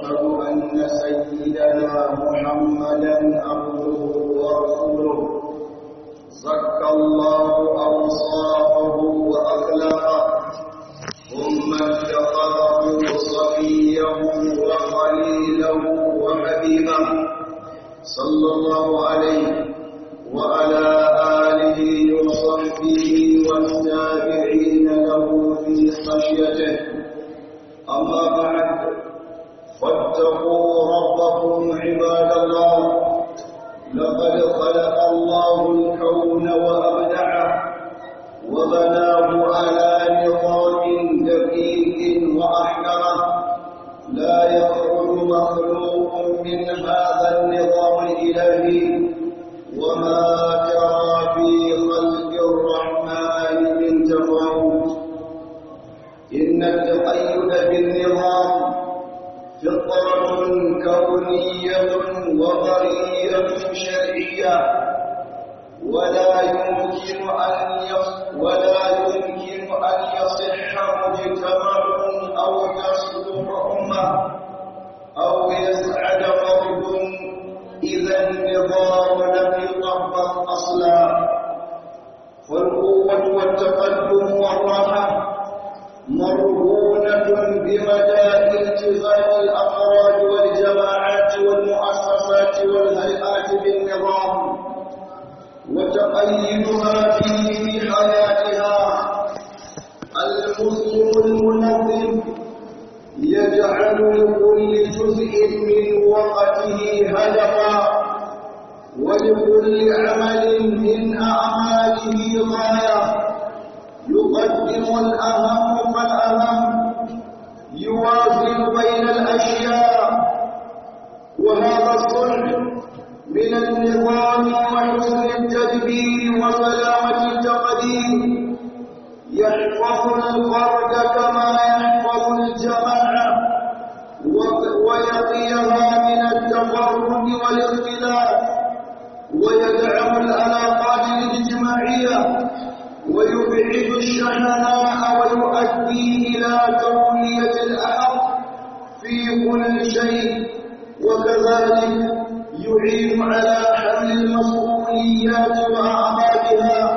وأشهد أن سيدنا محمدا عبده ورسوله زكى الله أوصافه وأخلاقه ثم اتخذه صفيه وخليله وحبيبه صلى الله عليه وعلى آله وصحبه والتابعين له في خشيته أما بعد فاتقوا ربكم عباد الله لقد خلق الله الكون وأبدعه وبناه على نظام دقيق وأحكمه لا يخرج مخلوق من هذا النظام الإلهي وما ترى في خلق الرحمن من تفاوت إن التقيد بالنظام فطرة كونية وضرية شرعية ولا يمكن أن ولا يمكن أن يصح مجتمع أو تصلح أمة أو يسعد فرد إذا النظام لم يطبق أصلا فالقوة والتقدم والراحة مرهونة بمدى التزام الأفراد والجماعات والمؤسسات والهيئات بالنظام وتقيدها فيه في حياتها المسلم المنظم يجعل لكل جزء من وقته هدفا ولكل عمل من أعماله غاية يقدم الأهم فالأهم يوازن بين الأشياء وهذا الصلح من النظام وحسن التدبير وسلامة التقدير يحفظ الفرد كما يحفظ الجماعة ويقيها من التفرد والاختلاف ويدعم العلاقات الاجتماعية ويبعد الشحناء ويؤدي إلى تولية الأحق في كل شيء وكذلك يعين على حمل المسؤوليات وأعمالها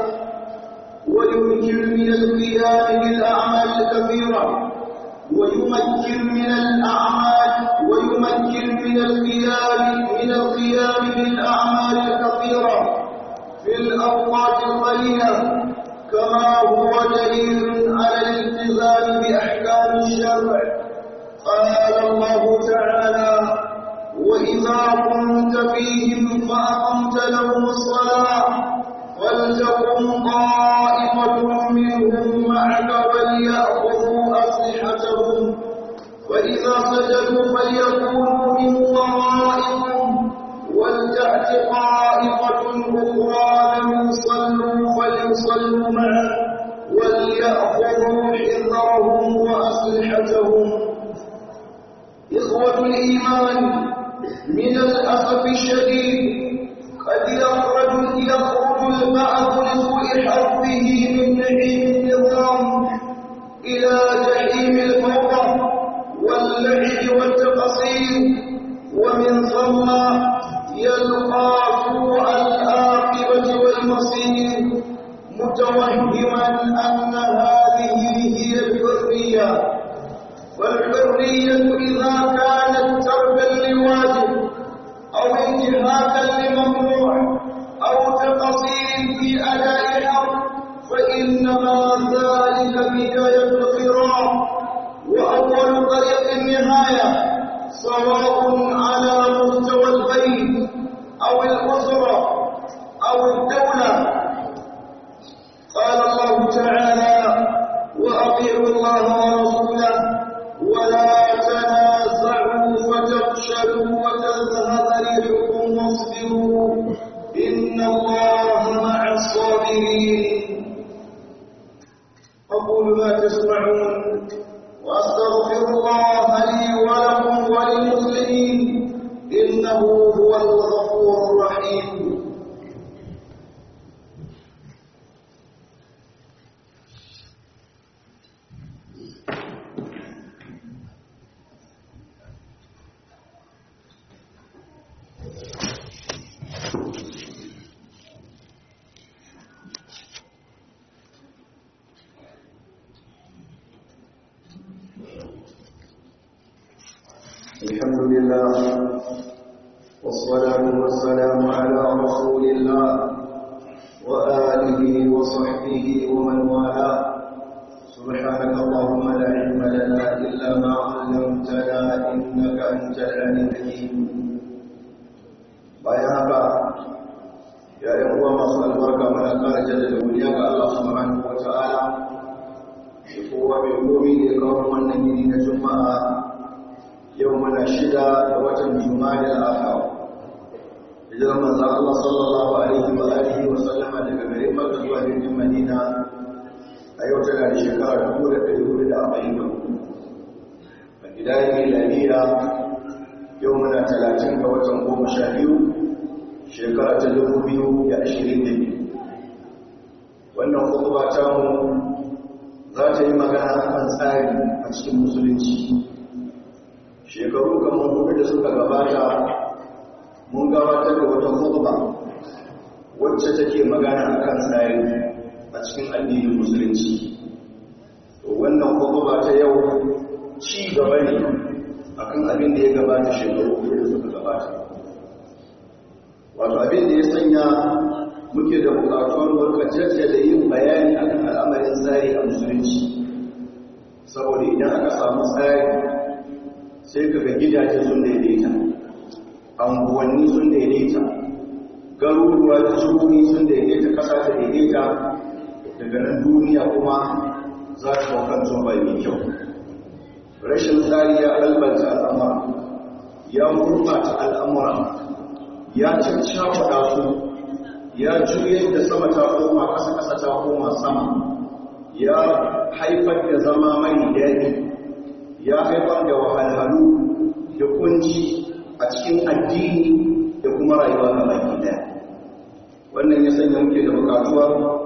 ويمكن من القيام بالأعمال الكثيرة ويمكن من الأعمال ويمكن من القيام من القيام بالأعمال الكثيرة في الأوقات القليلة كما هو دليل على الالتزام بأحكام الشرع قال الله تعالى وإذا كنت فيهم فأقمت لهم الصلاة ولتكن طائفة منهم معك وليأخذوا أسلحتهم فإذا سجدوا فليكونوا من ورائكم ولتأت طائفة أخرى لم يصلوا فليصلوا معه وليأخذوا حذرهم وأسلحتهم إخوة الإيمان من الأسف الشديد قد يخرج يخرج البعض لسوء حظه من نعيم النظام إلى جحيم الفوضى واللعب والتقصير ومن ثم يلقى سوء العاقبة والمصير متوهما أن هذه هي الحرية والحرية إذا كانت تركا لواجب أو انتهاكا لممنوع أو تقصير في أداء حق فإنما ذلك بداية القراء وأول طريق النهاية سواء على مستوى البيت أو الأسرة أو الدولة قال الله تعالى وأطيعوا الله ورسوله ولا تنازعوا فتفشلوا وتذهب ريحكم واصبروا إن الله مع الصابرين أقول ما تسمعون وأستغفر الله لي ولكم وللمسلمين الحمد لله والصلاة والسلام على رسول الله وآله وصحبه ومن والاه سبحانك اللهم لا علم لنا إلا ما علمتنا إنك أنت العليم الحكيم bayan haka ya yi uwa masu albarka mana kara jaddada godiya ga Allah subhanahu wa ta'ala da kowa mai gomi da ya kawo wannan gini na juma'a yau mana shida da watan juma'a da akhir hijirar manzon Allah sallallahu alaihi wa alihi wa sallama daga garin Makka zuwa birnin Madina a yau tana da shekara 1440 a gidayen milaniya yau muna 30 ga watan goma sha biyu shekara ta 2022 wannan kuma ta mu za ta yi magana akan tsari a cikin musulunci shekaru kamar hudu da suka gabata mun gabatar da wata khutba wacce take magana akan tsari a cikin addinin musulunci to wannan khutba ta yau ci gaba ne akan abin da ya gabata shekaru hudu da suka gabata wato abin da ya sanya muke da bukatuwar warkacin da yin bayani akan al'amarin tsari a musulunci saboda idan aka samu tsari sai kaga gidaje sun daidaita anguwanni sun daidaita garuruwa da jihohi sun daidaita kasa ta daidaita daga nan duniya kuma za ta wakan zuwa mai kyau rashin tsari ya albanta al'amura ya gurbata al'amura ya cancakuɗa su ya juyar da sama ta koma ƙasa-ƙasa ta koma sama ya haifar da zama mai daɗi ya haifar da wahalhalu da kunci a cikin addini da kuma rayuwa ga baki daya wannan ya sanya muke da bukatuwa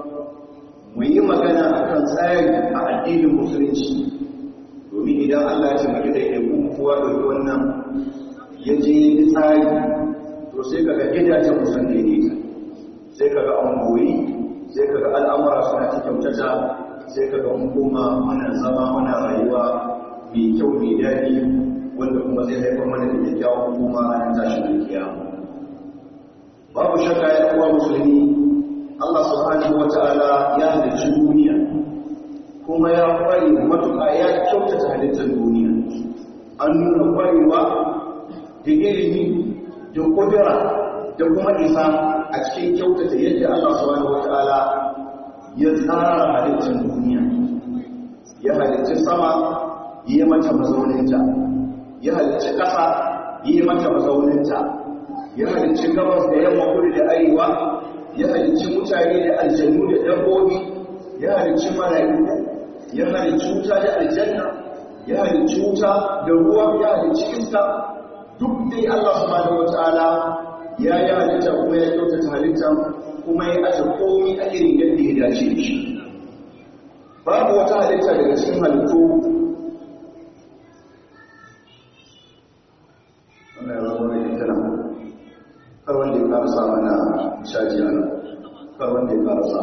mu yi magana akan tsari a addinin musulunci domin idan Allah ya taimaki da ya kuma kowa ɗauki wannan ya je yi tsari to sai kaga gidajen musan daidaita sai kaga an goyi sai kaga al'amura suna ta kyautata sai kaga mun koma muna zama muna rayuwa mai kyau mai daɗi wanda kuma zai haifar mana da kyakkyawan kuma ranar tashin kiyama babu shakka ya kuwa musulmi Allah subhanahu wata'ala ya halicci duniya kuma ya kware matuƙa ya kyautata halittar duniya an nuna kwarewa da ilimi da kudura da kuma isa a cikin kyautata yadda Allah subhanahu wata'ala ya tsara halittar duniya ya halicci sama yi mata mazauninta ya halicci ƙasa yi mata mazauninta ya halicci gabas da yamma kudu da arewa ya halicci mutane da aljannu da dabbobi ya halicci mala'iku ya halicci wuta da aljanna ya halicci wuta da ruwa ya halicci iska duk dai Allah subhanahu wataala ya yi halitta kuma ya kyautata halitta kuma ya aje komai a irin yadda ya dace da shi babu wata halitta daga cikin halittu wannan ya zama mai tana kar wanda ya fara sa mana caji a nan kar wanda ya fara sa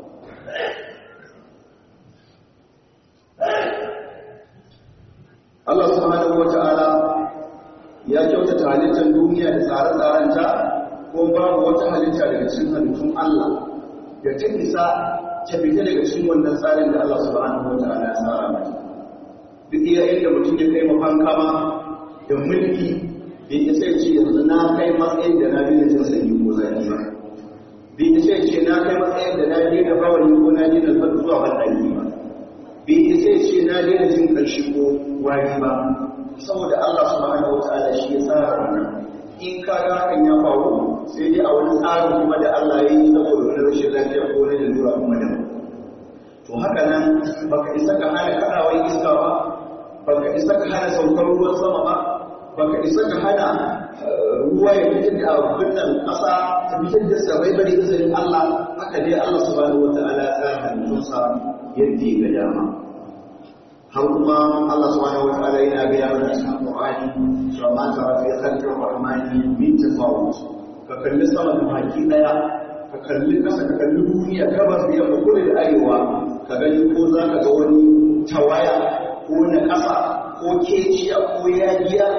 Allah subhanahu wata'ala ya kyautata halittar duniya da tsare-tsarenta ko babu wata halitta daga cikin halittun Allah da ta isa ta fita daga cikin wannan tsarin da Allah subhanahu wata'ala ya tsara mata duk iya inda mutum ya kai mafankama da mulki bai isa ce yanzu na kai matsayin da na daina jin sanyi ko zafi ba bai isa ce na kai matsayin da na daina bawani ko na daina zuwa banɗaki ba bai isa ce na daina jin ƙarshe ko wari ba saboda Allah subhanahu wataala shi ya tsara wannan in ka ga hakan ya faru sai dai a wani tsarin kuma da Allah ya yi saboda wani rashin lafiya ko wani lalura kuma da to haka nan baka isa ka hana kadawar iska ba baka isa ka hana saukar ruwan sama ba baka isa ka hana ruwa ya fitar da abin nan ƙasa ta fitar da sabai bari izinin Allah haka dai Allah subhanahu wataala ya tsara halittunsa yadda ya ga dama har kuma Allah subhanahu wataala yana ga ya mana cikin Qur'ani cewa ma tara fi khalqir rahmani min tafawut ka kalli sama da baki daya ka kalli kasa ka kalli duniya gabas da yamma kudu da arewa ka gani ko za ka ga wani tawaya ko na kasa ko keciya ko yagiya ko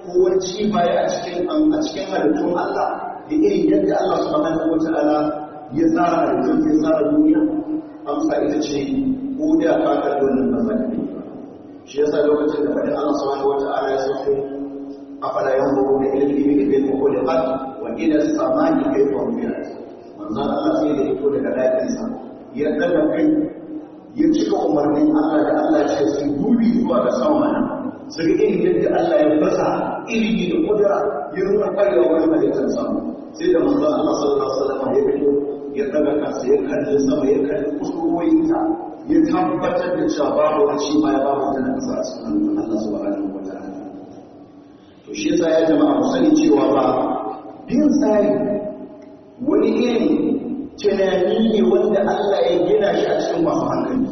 ko wani ci baya a cikin a cikin halittun Allah da irin yadda Allah subhanahu wataala ya tsara halittun ya tsara duniya amsa ita ce ko da ka kalli wannan mazali shi yasa lokacin da faɗin Allah subhanahu wataala ya sauko afala yanzuruna ila al-ibli kayfa khuliqat wa ila as-samai kayfa rufi'at manzon Allah sai da ito daga dakinsa ya daga kai ya cika umarnin Allah da Allah ce su dubi zuwa ga sama nan su ga irin yadda Allah ya basa ilimi da kudura ya nuna kwarewa wani halittar sama sai da manzon Allah sallallahu alaihi wasallam ya fito ya daga kansa ya kalli sama ya kalli kusurwoyinta ya tabbatar da cewa babu wani shi ma ya babu wata na kasa a cikin Allah subhanahu wa ta'ala to shi yasa ya jama'a mu sani cewa ba bin tsari wani irin tunani ne wanda Allah ya gina shi a cikin masu hankali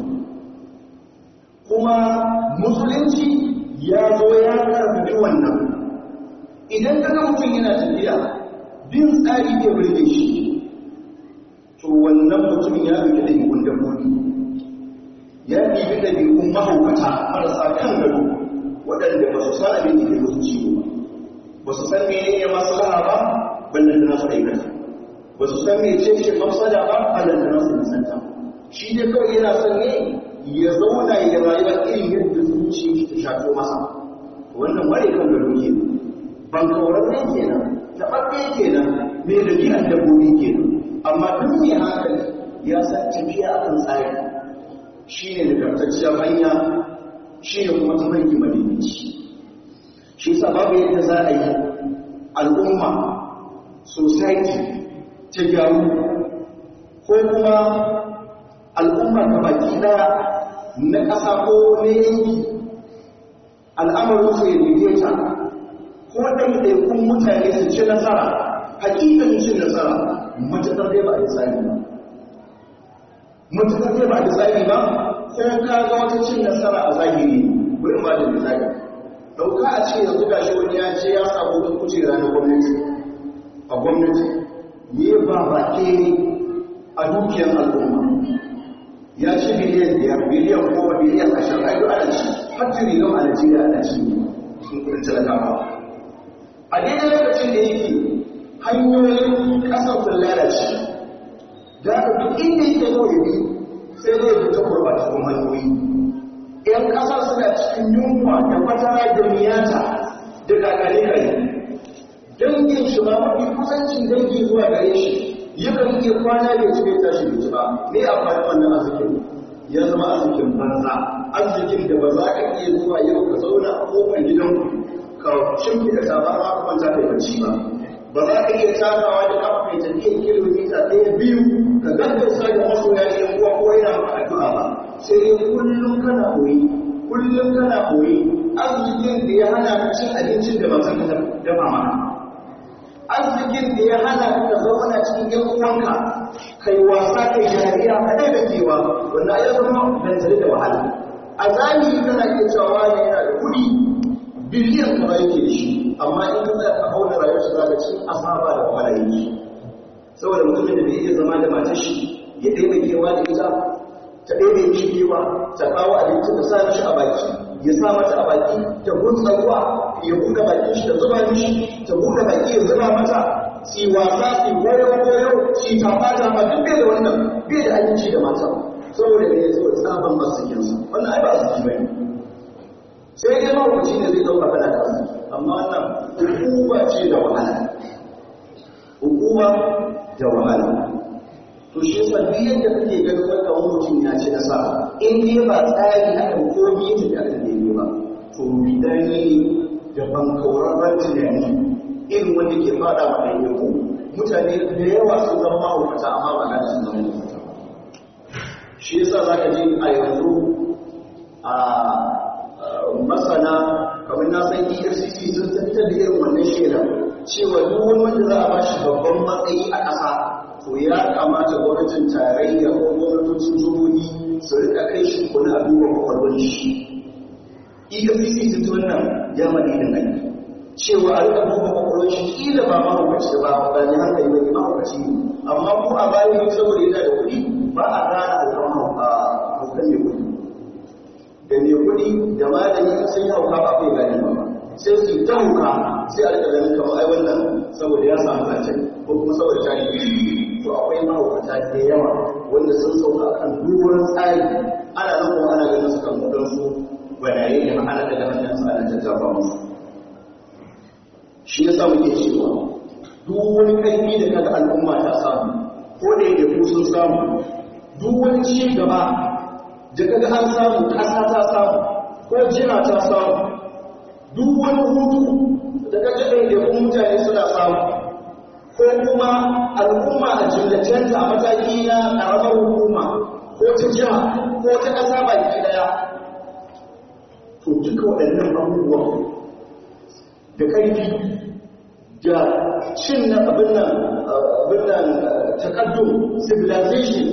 kuma musulunci ya zo ya karfafi wannan idan kaga mutum yana tafiya bin tsari ke burge shi to wannan mutum ya bi da ɗabi'un dabbobi ya ɗibi ɗabi'un mahaukata marasa kan gado waɗanda ba su san abin da ke musu ciwo ba su san menene maslaha ba ballan da nasu aikata ba su san mai ce ce mafsada ba a lantarar su nisanta shi ne kawai yana son ne ya zauna ya rayuwa irin yadda zuci ta shafo masa wannan mare kan gado ke ban kawararren kenan taɓaɓɓe kenan mai da biyan dabbobi kenan amma duk mai hankali ya san tafiya akan tsari shi ne nagartacciyar hanya shi ne kuma tafarki madinici shi sa babu yadda za a yi al'umma society ta gyaru ko kuma al'umma ta baki daya na ƙasa ko na yanki al'amarin su ya daidaita ko ɗaiɗaikun mutane su ci nasara hakikan cin nasara matuƙar dai ba a yi tsari ba matuƙar dai ba a yi tsari ba ko ka ga wata cin nasara a zahiri wurin ba da misali ɗauka a ce yanzu gashi wani ya ce ya samu wani kujera na gwamnati a gwamnati yi ba baƙe a dukiyar al'umma ya ci biliyan biyar biliyan goma biliyan ashirin a yi ana ci har tiriliyon a najeriya ana ci sun kudin talakawa a daidai lokacin da yake hanyoyin ƙasar sun lalace da aka duk inda yake zo ya bi sai zai bi ta gurɓatattun hanyoyi ‘yan ƙasar suna cikin yunwa da fatara da miyata da kakare kare dangin shi ba mafi kusancin dangi zuwa gare shi yakan iya kwana bai ci bai tashi bai ci ba me amfani wannan arzikin ya zama arzikin banza arzikin da ba za ka iya zuwa yau ka zauna a kofar gidan ka shimfiɗa tabar ma ka kwanta kai bacci ba ba za ka iya takawa da kafa kai tafiyar kilomita ɗaya biyu ka gaggausa da masoya ne uwa ko yana maka addu'a ba sai dai kullum kana koyi kullum kana koyi arzikin da ya hana ka cin abincin da ba ka dafa maka arzikin da ya hana ka zauna cikin yan uwanka kai wasa kai jariya ka dai da kewa wannan ya zama dantare da wahala a zahiri kana iya cewa wani yana da kuɗi biliyan kaza yake da shi amma in ka tsaya ka auna rayuwar shi zaka ci asaba da wahala yake saboda mutumin da bai iya zama da matar shi ya daina kewa da ita ta daina mishi kewa ta kawo abinci ta sa mishi a baki ya sa mata a baki ta gunsa ruwa ya buɗe bakin shi ta zuba mishi ta buɗe baki ya zuba mata si wasa si goyo goyo si tafa tafa duk bai da wannan bai da aminci da mata saboda ne ya zo tsaban masikinsa wannan ai ba su bane sai dai mawuci ne zai dauka fada da wannan amma wannan hukuma ce da wahala hukuma da wahala to shi yasa duk yadda kake ganin wanda wani mutum ya ci nasara in dai ba tsari akan komi yake da aka nemi ba to bidani da bankaurarren tunani irin wanda ke fada wa ɗaiɗaiku mutane da yawa sun zama mahaukata amma ba na sun zama mahaukata shi yasa za ka ji a yanzu a masana kamar na san efcc sun fitar da irin wannan shaidar cewa duk wani wanda za a ba shi babban matsayi a ƙasa to ya kamata gwamnatin tarayya ko gwamnatocin jihohi su rika kai shi kuna a duba kwakwalwar shi efcc sun ci wannan ya maɗi da nan cewa a rika duba kwakwalwar shi kila ba mahaukaci ba ba ne hankali ba ne mahaukaci ne amma ko a bayan saboda yana da kuɗi ba a gane alƙawar haukan mai kuɗi da mai kuɗi da malami sun yi hauka ba kai gane ba sai su ta huka sai a rika ganin kamar ai wannan saboda ya samu zancen ko kuma saboda ta yi to akwai mahaukata da yawa wanda sun sauka kan duburan tsari ana nan kuma ana ganin su kan wadansu gwanaye ne ma'ana daga hannun su ana tattafa musu shi yasa muke cewa duk wani ƙarfi da kaga al'umma ta samu ko da yake ku sun samu duk wani ci gaba da kaga an samu ƙasa ta samu ko jiha ta samu duk wani hutu da kaga ɗaiɗaikun mutane suna samu ko kuma al'umma a jillacenta a mataki na ƙaramar hukuma ko ta jiha ko ta ƙasa baki ɗaya to duka waɗannan abubuwan da ƙarfi da cin na abin nan takaddum civilization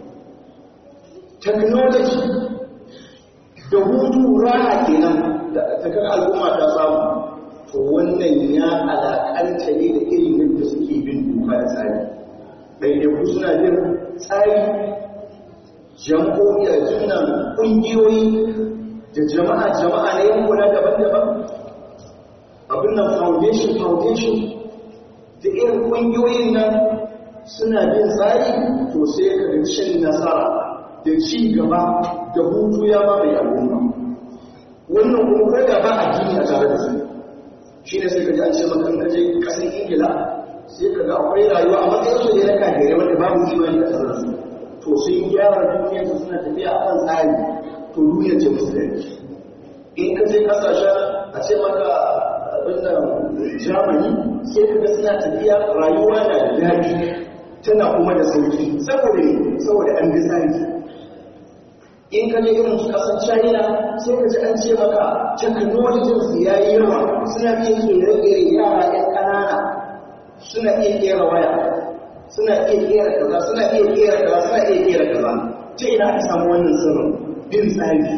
technology da hutu rana kenan da takar al'umma ta samu to wannan ya alakanta ne da irin yadda suke bin doka da tsari ɗaiɗaiku suna bin tsari jam'o'i a jinnan ƙungiyoyi da jama'a jama'a na yankuna daban-daban abin nan foundation foundation da irin ƙungiyoyin nan suna bin tsari to sai ka ga cin nasara da ci gaba da hutu ya ba mai al'umma wannan kuma ko da ba addini a tare da su shi ne sai ka ji an ce maka ka je kasar ingila sai ka ga akwai rayuwa a matsayin su ne na kafirai wanda babu imani a tare da su to sun gyara duniyar su suna tafiya a kan tsari to duniyar ce musulunci in ka je kasashen a ce maka abinda germany sai ka ga suna tafiya rayuwa na da daɗi tana kuma da sauki saboda ne saboda an bi tsari in ka je irin kasar china sai ka ji an ce maka technology su ya yi yawa suna iya kere-kere yara yan ƙanana suna iya kera waya suna iya kera kaza suna iya kera kaza suna iya kera kaza ta ina aka samu wannan sirrin bin tsari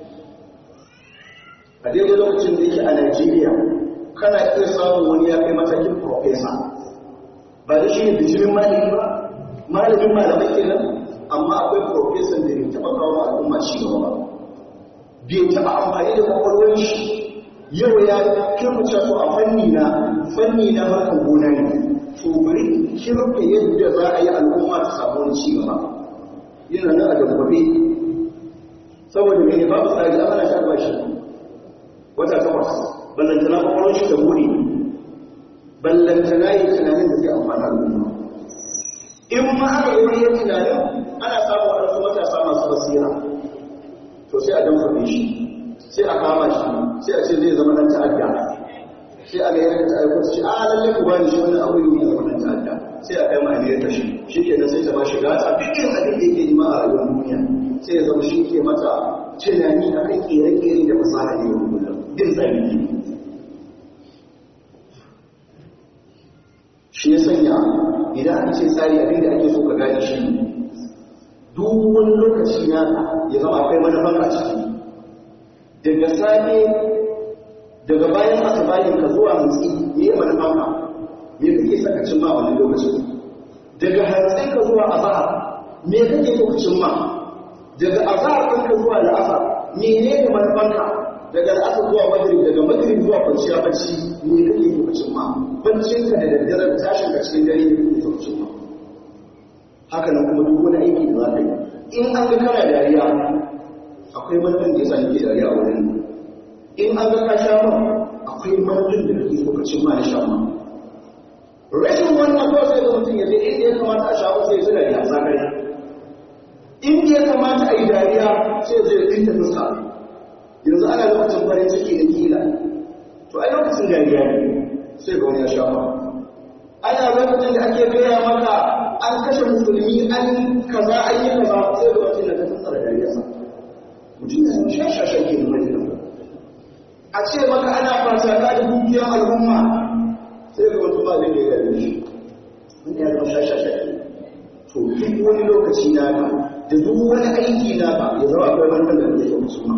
a daidai lokacin da yake a Najeriya kana iya samun wani ya kai matakin profesa ba da shi ne bijimin malami ba malamin malamai kenan amma akwai profesan da bai taɓa kawo al'umma ci gaba ba bai taɓa amfani da kwakwalwar shi yau ya kirkuce su a fanni na fanni na harkar gona ne to bari kirka yadda za a yi al'umma ta samu wani ci gaba yana nan a dabbabe saboda mene babu tsari a ana shan bashi wata takwas ballantana kwakwalwar shi da buɗe ballantana yi tunanin da zai amfana al'umma in ma aka yi wani tunanin ana samun waɗansu matasa masu basira to sai a damfafe shi sai a kama shi sai a ce zai zama ɗan ta'adda sai a ga yanka ta aiko su ce a lalle ku bani shi wannan abu ne zama ɗan ta'adda sai a kai ma'aniyar ta shi shi ke sai ta ba shi gata duk irin abin da yake nima a rayuwar duniya sai ya zama shi ke mata tunani a kan ƙere-ƙere da fasaha ne wa kullum bin tsari ne shi ya sanya idan aka ce tsari abin da ake so ka gane shi duk wani lokaci na ya zama akwai manufan a ciki daga safe daga bayan asibayin ka zuwa hantsi me ya manufan ka me kake saka cimma wani lokacin daga hantsi ka zuwa azahar me kake so ka cimma daga azahar ɗin ka zuwa la'asar mene ne manufan ka daga la'asar zuwa magrib daga magrib zuwa kwanciya bacci me kake so ka cimma baccinka da daddare da tashin ka cikin dare ne kake so ka cimma haka nan kuma duk wani aiki da za ka yi in an ga kana dariya akwai manufan da ya sa nake dariya a wurin in an ga ka sha man akwai manufan da kake so ka cimma na sha man rashin wannan kawai sai ga mutum ya je inda ya kamata a sha man sai su dariya zakari inda ya kamata a yi dariya sai zai ɗinta fuska yanzu ana lokacin farin ciki da kila to ai lokacin dariya ne sai ga wani ya sha man ana lokacin da ake gaya maka an kashe musulmi an kaza an yi kaza sai da wacce da ta tsara dariyarsa mutum ya zama shashashen ke nuna da a ce maka ana fasaka da dukiyar al'umma sai ga wata ba zai da ya shi wanda ya zama shashashen ke to duk wani lokaci na ka da duk wani aiki na ka ya zama akwai wani da zai yi musulma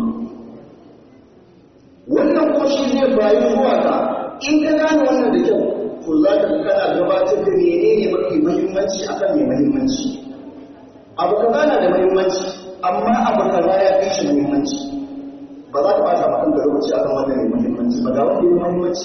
wannan kuma shi zai bayi zuwa ka in ka gane wannan da kyau to za ka kana gabatar da menene mafi muhimmanci akan mai muhimmanci abu kaza na da muhimmanci amma abu kaza ya fi shi muhimmanci ba za ka bata maka da lokaci akan wannan mai muhimmanci ba ga wanda ya muhimmanci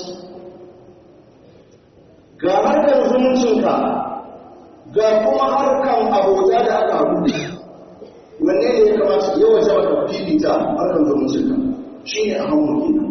ga harkar zumuncinka ga kuma harkar abota da aka haɗu wanne ne ya kamata ya waje maka fifita harkar zumuncinka shi ne a hannun kenan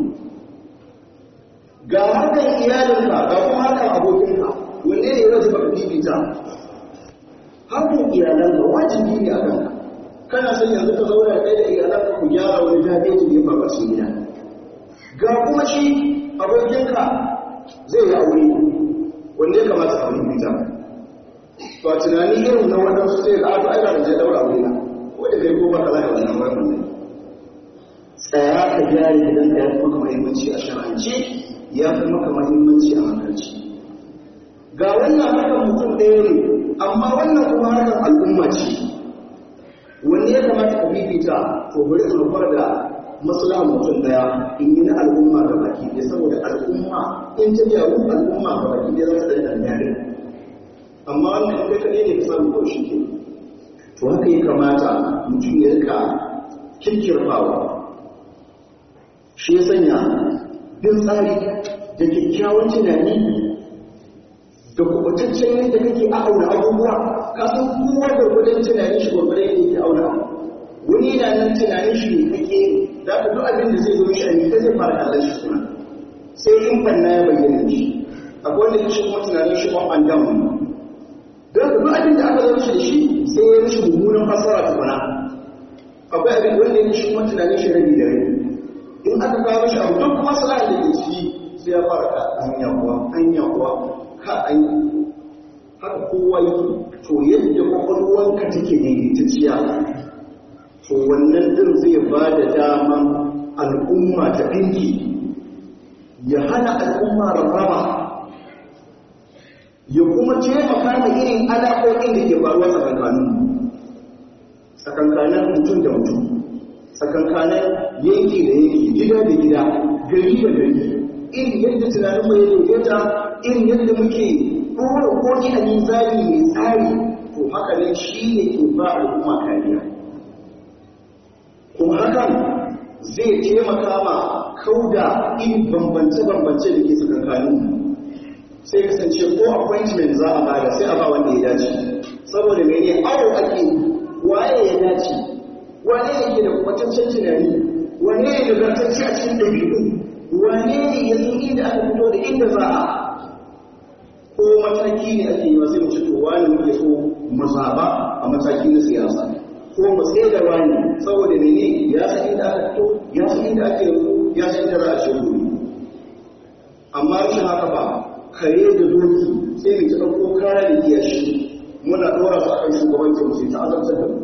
ga harkar iyalinka ga kuma harkar abokinka wanne ne ya waje maka fifita harkar iyalanka wajibi ne a kanka kana son yanzu ka zauna da kai da iyalanka ku gyara wani dabeji ne ba cikin gida ga kuma shi abokinka zai yi aure wanda ya kamata a wani bita to a tunani irin na waɗansu sai ga aka aika da je daura aure na wanda kai ko baka zai wannan wannan ne tsaya ka gyara gidan ka ya fi maka muhimmanci a shar'ance ya fi maka muhimmanci a hankalci ga wannan harkar mutum ɗaya ne amma wannan kuma harkar al'umma ce wanne ya kamata ka fifita to bari in rufar da maslaha mutum daya in yi na al'umma ga baki ɗaya saboda al'umma in ta gyaru al'umma ga baki ɗaya za ta ɗaya ɗaya amma wannan kai kaɗai ne ka samu ko shi ke to haka ya kamata mutum ya rika kirkirfawa shi ya sanya bin tsari da kyakkyawan tunani da kubutaccen yadda kake auna abubuwa ka san kowa gwargwadon tunanin shi gwargwadon yadda yake auna wani yana nan tunanin shi ne kake za ka duk abin da zai zo shi a ta zai fara kallon shi kuma sai in banna ya bayyana shi akwai wanda shi kuma tunanin shi up and down don ka duk abin da aka zo shi da shi sai ya mishi mummunan fasara tukuna akwai abin wanda ya shi kuma tunanin shi rabi da rabi in aka kawo shi abu duk masala da ke ciki sai ya fara ka hanya kuwa hanya kuwa ka an haka kowa yi to yadda kwakwalwanka take daidaitacciya to wannan din zai ba da daman al'umma ta ɗinki ya hana al'umma rarraba ya kuma taimaka da irin alaƙoƙin da ke faruwa tsakankanin tsakankanin mutum da mutum tsakankanin yanki da yanki gida da gida gari da gari irin yadda tunanin mai daidaita irin yadda muke ɗora koki a nizari mai tsari to haka ne shi ne ke ba al'umma kariya kuma hakan zai taimaka ma kauda irin bambance-bambance da ke tsakankanin sai kasance ko appointment za a bada sai a ba wanda ya dace saboda mene awo ake waye ya dace wane ne ke da kwatancen tunani wane ne da zartacce a cikin ɗabi'u wane ne ya zo inda aka fito da inda za a ko mataki ne ake yi sai mu ce to wani muke so mu zaba a mataki na siyasa ko mu tsaye da wani saboda mene ya san inda aka fito ya san inda ake yanzu ya san inda za a shigo amma rashin haka ba kare da doki sai mu ta ɗauko kara da kiyashi muna ɗora su akan shugabancin sai ta azabtar da mu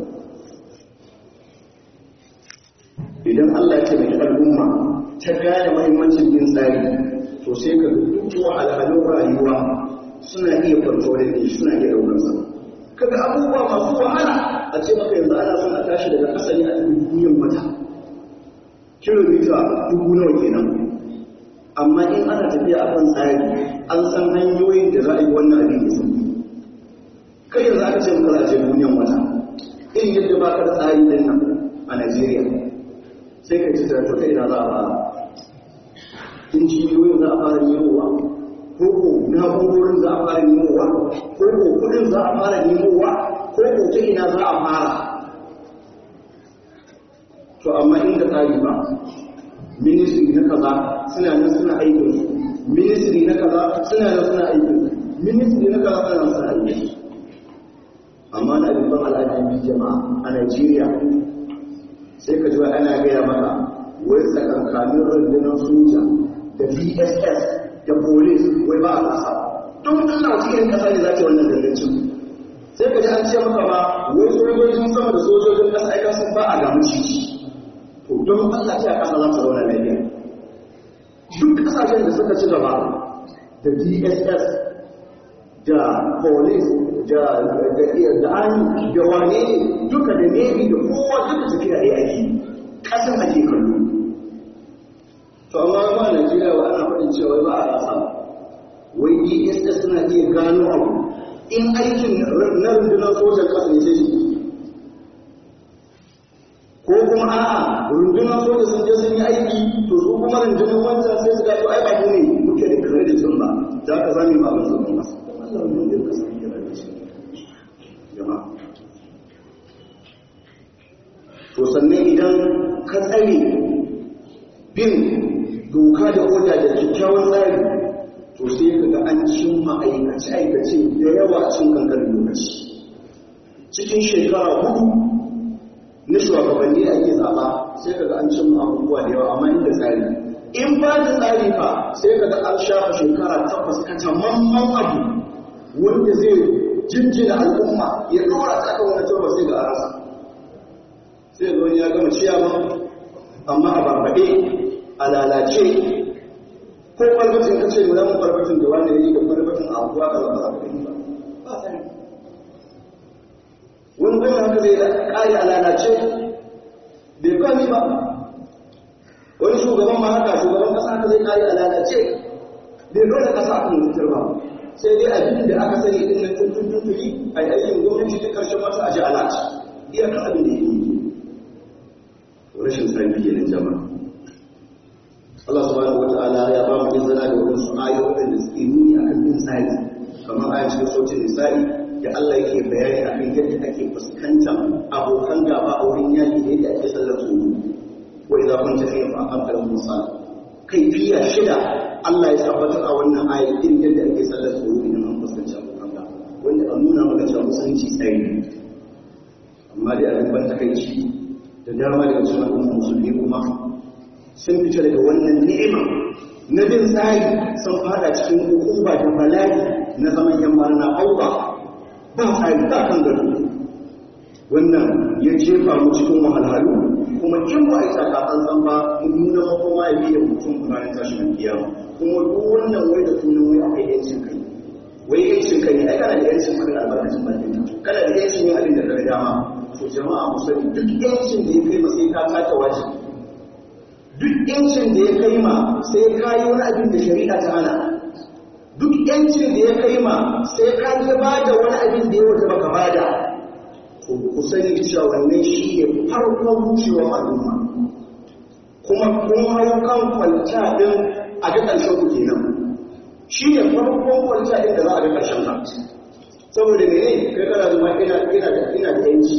idan Allah ya taimaki al'umma ta gane mahimmancin bin tsari to sai ka duk wahalhalun rayuwa suna iya kwanto da shi suna iya daukar sa kaga abubuwa masu wahala a ce maka yanzu ana son a tashi daga asali a cikin duniyar wata kilomita dubu nawa kenan amma in ana tafiya a kan tsari an san hanyoyin da za a yi wannan abin da sun kai yanzu aka ce maka za a ce duniyar wata in yadda ba ka da tsari din nan a Najeriya sai ka ci to ta ina za a fara injiniyoyin za a fara nemowa ko ko na'urorin za a fara nemowa ko ko kudin za a fara nemowa ko ko ta ina za a fara to amma inda tsari ba ministry na kaza suna nan suna aikin su ministry na kaza suna nan suna aikin su ministry na kaza suna nan suna aikin su amma na abin ban al'adun jama'a a Najeriya sai ka ji wa ana gaya maka wai tsakankanin rundunar soja da dss da police wai ba a kasa don allah wata irin kasa ne za ta wannan dangancin sai ka ji an ce maka ba wai sojojin sama da sojojin kasa aika sun ba a gamu cici to don allah ce a kasa za ta zauna lafiya duk kasashen da suka ci gaba da dss da police da da army da wane ne duka da navy da kowa duka tafiya ɗaya ake ƙasan ake kallo to amma ba Najeriya ba ana faɗin cewa ba a rasa wai DSS suna iya gano abu in aikin na rundunar sojan ƙasa ne sai ko kuma a'a rundunar soja sun je sun yi aiki to su kuma rundunar wancan sai su gato ai ba mu ne muke da credit din ba za ka zami ba abin zaman masa Allah mun da ka san kira da shi jama'a to sannan idan ka tsare bin doka da oda da kyakkyawan tsari to sai ka ga an cimma aikace-aikace da yawa a cikin kankanin lokaci cikin shekara hudu na shugabanni da ake zaɓa sai ka ga an cimma abubuwa da yawa amma inda tsari in ba da tsari fa sai ka ga an shafa shekara tabbas ka tamamman abu wanda zai jinjina al'umma ya ɗora ta kan wani tabbas sai ga arasa sai ga wani ya gama ciyama amma a barbaɗe a lalace ko kwalbatin ka ce mu zama kwalbatin da wanda ya yi da kwalbatin a abuwa ka zama zaɓa ba ba tsari wani gwamna haka zai ƙari a lalace bai kwami ba wani shugaban ma haka shugaban ƙasa haka zai ƙari a lalace bai dole ƙasa a kan mutar ba sai dai abin da aka sani ɗin nan tuntun tuntuni a yi aikin gwamnati ta ƙarshen masa a ji alaci iyakar abin da ya yi rashin tsari kenan jama'a Allah subhanahu wata'ala ya ba mu izina da wadansu ayoyin da suke nuni akan bin tsari kamar aya cikin sautin nisa'i da Allah yake bayani akan yadda ake fuskantar abokan gaba a wurin yaki da yadda ake sallar su wa idza kunta fi aqamta lahum salat kaifiya shida Allah ya tabbatar a wannan aya din yadda ake sallar su idan an fuskanci abokan gaba wanda an nuna maka cewa musulunci tsari amma dai abin ban takaici da dama daga cikin al'ummar musulmi kuma sun fita daga wannan ni'ima na bin tsari sun fada cikin hukuma da bala'i na zaman yan na auba ba tsari ba kan gado wannan ya jefa mu cikin wahalhalu kuma in ba a yi tsakakan san ba nuna makoma ya biya mutum ranar tashin kiyama kuma duk wannan wai da sunan wai akwai yancin kai wai yancin kai ai kana da yancin kudin albarkacin bakin kana da yancin yin abin da ka dama to jama'a mu sani duk yancin da ya kai ma sai ka taka wajibi duk yancin da ya kai ma sai ka yi wani abin da shari'a ta hana duk yancin da ya kai ma sai ka yi ba da wani abin da ya wata baka bada to ku sani cewa wannan shi ne farkon wucewar al'umma kuma kun hau kan kwalta din a ga ƙarshen ku kenan shi ne farkon kwalta din da za a ga ƙarshen ka saboda mene kai kana zama ina ina da ina da yanci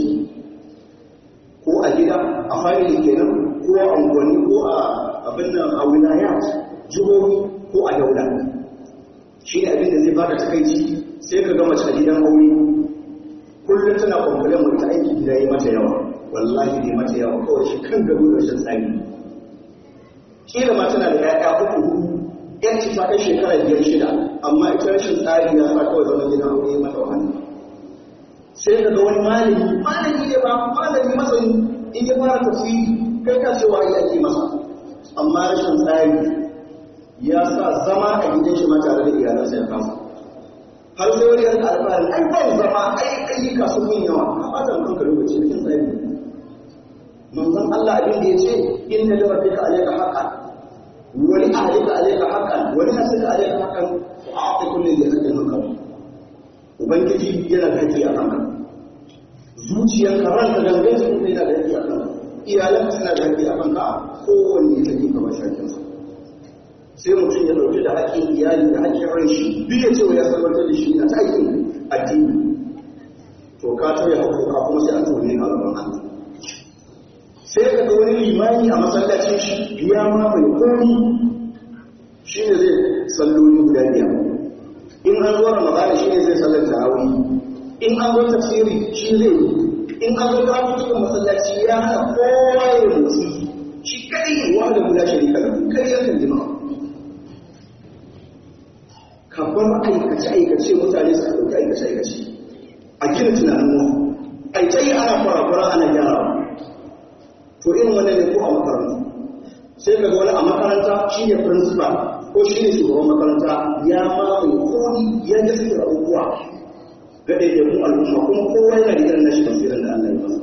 ko a gida a family kenan ko a unguwanni ko a abin nan a wilayat jihohi ko a daula shi ne abin da zai baka takaici sai ka gama a gidan aure kullum tana kwamfulin mai ta aiki gida yi mata yawa wallahi ne mata yawa kawai shi kan gado da shan tsari kila ma tana da ƴaƴa uku hudu yanci ta kai shekara biyar shida amma ita rashin tsari ya sa kawai zaman gidan aure ya mata wahala sai ka ga wani malami malami ne ba malami masani in ya fara tafsiri kai ka ce wahayi ake masa amma rashin tsari ya sa zama a gidan shi ma tare da iyalansa ya kasa har sai wani yanka alfahari ai ban zama ai ayyuka sun yin yawa ka bata kanka lokaci cikin tsari manzon Allah abin da ya ce inna li rabbika alayka haqqan wa li ahlika alayka haqqan wa li nafsika alayka haqqan wa a'ti kulli dhi haqqin haqqan ubangiji yana da haƙƙi a kanka zuciyarka ranka gangan su kuma yana da haƙƙi a kanka iyalanka suna da haƙƙi a kanka kowanne ya take kamar shakinsa sai mutum ya ɗauki da haƙƙin iyali da haƙƙin ran shi duk ya ce wa ya sabartar da shi na ta aikin addini to ka tauye haƙƙoƙa kuma sai a tone a gaban Allah sai ka ga wani limani a masallacin shi ya mamaye komi shi ne zai salloli guda biyar in an zo ramadana shi ne zai sallar tarawih in an zo tafsiri shi zai yi in an zo karatu cikin masallaci ya hana kowa ya motsi shi kadai ne wanda guda sharika da kai ya kan jama'a ka bar aikace aikace mutane su ɗauki aikace aikace a gina tunanin mu ai ta yi ana fara ana gyarawa to irin wannan ne ko a makaranta sai ka ga wani a makaranta shi ne principal ko shi ne shugaban makaranta ya mamaye komi ya ga suke abubuwa ga ɗaiɗaikun al'umma kuma kowa yana da irin nashi tafsirin da Allah ya masa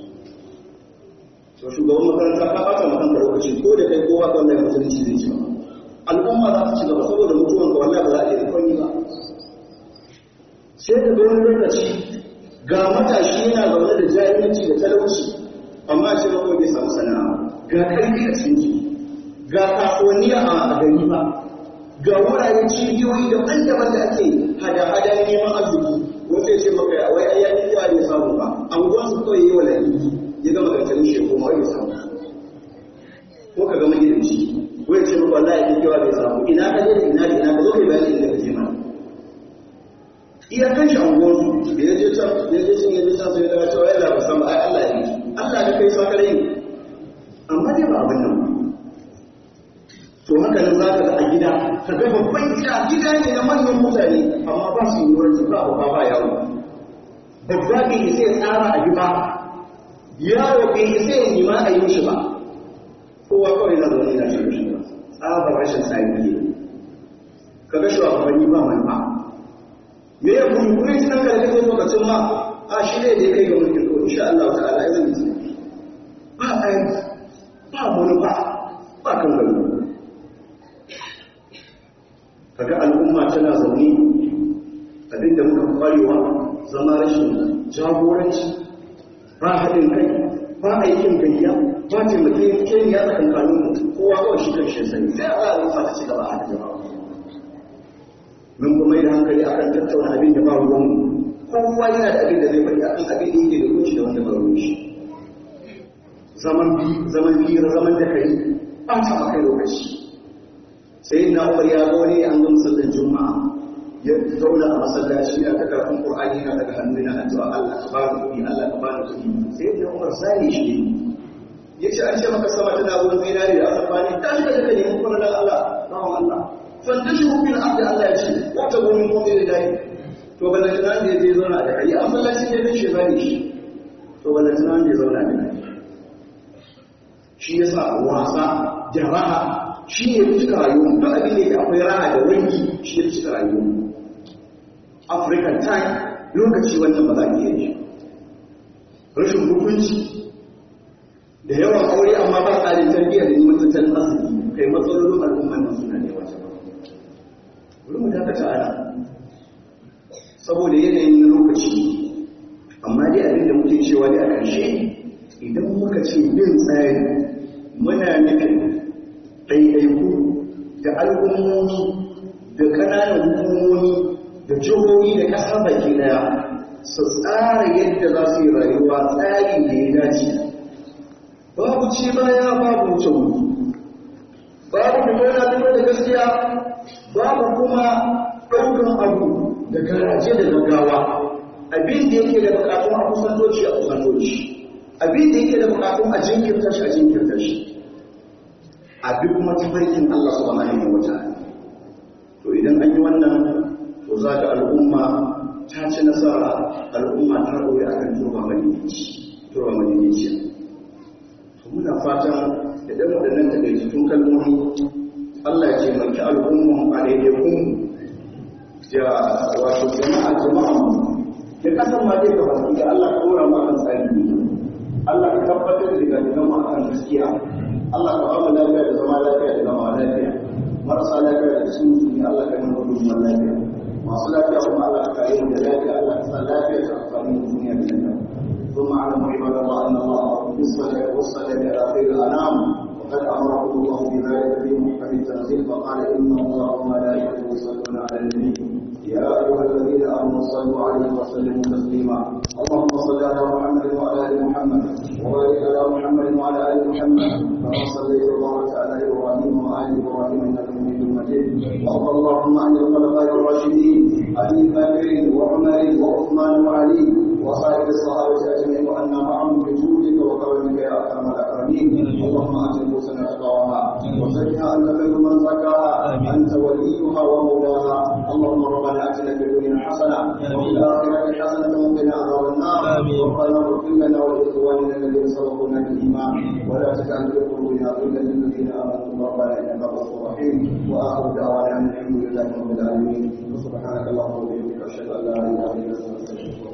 to shugaban makaranta ka ɓata ma kanka lokaci ko da kai kowa kan da musulunci zai ci ba al'umma za su ci gaba saboda mutuwan ka wallahi ba za a iya komai ba sai ka ga wani lokaci ga matashi yana zaune da jahilci da talauci amma ce ba kawai bai samu sana'a ga karfi a cikin ciki ga kasuwanni a gari ba ga wuraren cibiyoyi daban-daban da ake hada-hada neman arziki wata ya ce maka ya wai ayyakin yawa bai samu ba anguwan su kawai yi wa laliki ya gama gantarin shi ko mawai samu ko ka gama gidanci ko ya ce maka wallahi ya yawa bai samu ina ka je da ina da ina ka zo kai bayani inda ka je mana iya kan shi anguwan su da ya je can ya je can ya je can sai ya cewa ya ba san ba ai Allah ya yi Allah ya kai sakare amma dai ba abin nan ba to haka nan za ka ga a gida ka ga babban gida gida ne na manyan mutane amma ba su yi wurin ba ba ba yawo babba bai isa ya tsara a ba yawo bai isa ya nima a yi shi ba kowa kawai na zaune na shi shi ba tsabar rashin tsari ne ka ga shugabanni ba mai ba me ya kuma kuma cikin karfi zai lokacin ma a shi ne da ya kai ga mulkin ko insha Allah ta'ala ya zai yi ba tsari ba manufa ba kan gano kaga al'umma tana zaune abinda muka kwarewa zama rashin jagoranci ba haɗin kai ba aikin gayya ba taimake keniya tsakankanin mu kowa kawai shi kan shi sani sai a al'umma ta ci gaba a da jama'a mun kuma yi hankali akan tattauna abin da ba ruwan mu kowa yana da abin da zai faɗi akan abin da yake da kunci da wanda ba ruwan shi zaman bi zaman biyar zaman da kai ba ta maka lokaci sai na umar ya zo ne an gama sallar juma'a ya zauna a masallaci a ta karfin qur'ani na daga hannu na addu'a Allah ka bani kuɗi Allah ka bani kuɗi sai na umar sai shi ya ce an ce maka sama tana zuwa zinari da asafa ne ta shi da kake neman kuma da Allah bawan Allah fantashi hukun abda Allah ya ce wata gomin kuma da dai to ballan tunan da ya zauna da kai a masallaci ne bin shi zani shi to ballan tunan da ya zauna da kai shi yasa wasa da raha shi ne fi cika rayuwa duk abin da akwai raha da wangi shi ne fi cika rayuwa african time lokaci wannan ba za a iya yi rashin hukunci da yawan aure amma ba tsarin tarbiyya da neman tattalin arziki kai matsalolin al'umman nan suna da yawa bari mu dakata ana saboda yanayin na lokaci amma dai abin da muke cewa ne a ƙarshe idan muka ce bin tsari muna nufin ɗaiɗaiku da al'ummomi da ƙananan hukumomi da jihohi da ƙasar baki ɗaya su tsara yadda za su yi rayuwa tsari da ya dace babu ce baya babu wuce wuri babu fito na fito da gaskiya babu kuma ɗaukan abu da garaje da gaggawa abin da yake da bukatun a kusantoci a kusantoci abin da yake da bukatun a jinkirta shi a jinkirta shi abi kuma tafarkin Allah subhanahu wa ta'ala to idan an yi wannan to za ga al'umma ta ci nasara al'umma ta ɗore akan turba madinici turba madinici to muna fatan da dan waɗannan takaitattun kalmomi Allah ya taimaki al'umman a daidai kun da wato jama'a jama'a da kasan ma dai gaba da Allah ka dora mu akan tsari Allah ka tabbatar da daga jama'a akan gaskiya Allah ka bamu lafiya da zama lafiya da zama lafiya marasa lafiya da cikin musulmi Allah ka nuna gudun lafiya masu lafiya kuma Allah ka kare mu da lafiya Allah ka sa lafiya ta amfani da duniya da lafiya ثم اعلموا عباد الله ان الله امركم بالصلاه والصلاه على خير الانام وقد امركم الله بذلك في محكم التنزيل فقال ان الله وملائكته يصلون على النبي يا ايها الذين امنوا صلوا عليه وسلموا تسليما اللهم صل على محمد وعلى ال محمد وبارك على محمد وعلى ال محمد كما صليت وباركت على ابراهيم وال ابراهيم انك حميد مجيد وارض اللهم عن الخلفاء الراشدين ابي بكر وعمر وعثمان وعلي وصائر الصحابه اجمعين وأنا معهم بجودك وكرمك يا اكرم الاكرمين اللهم ات نفوسنا تقواها وزكها انت خير من زكاها انت وليها ومولاها اللهم ربنا اتنا في الدنيا حسنه وفي الاخره حسنه وقنا عذاب النار ربنا اغفر لنا ولاخواننا الذين سبقونا بالايمان ولا تجعل في قلوبنا غلا للذين امنوا ربنا انك غفور رحيم واخر دعوانا ان الحمد لله رب العالمين وسبحانك اللهم وبحمدك اشهد ان لا اله الا انت استغفرك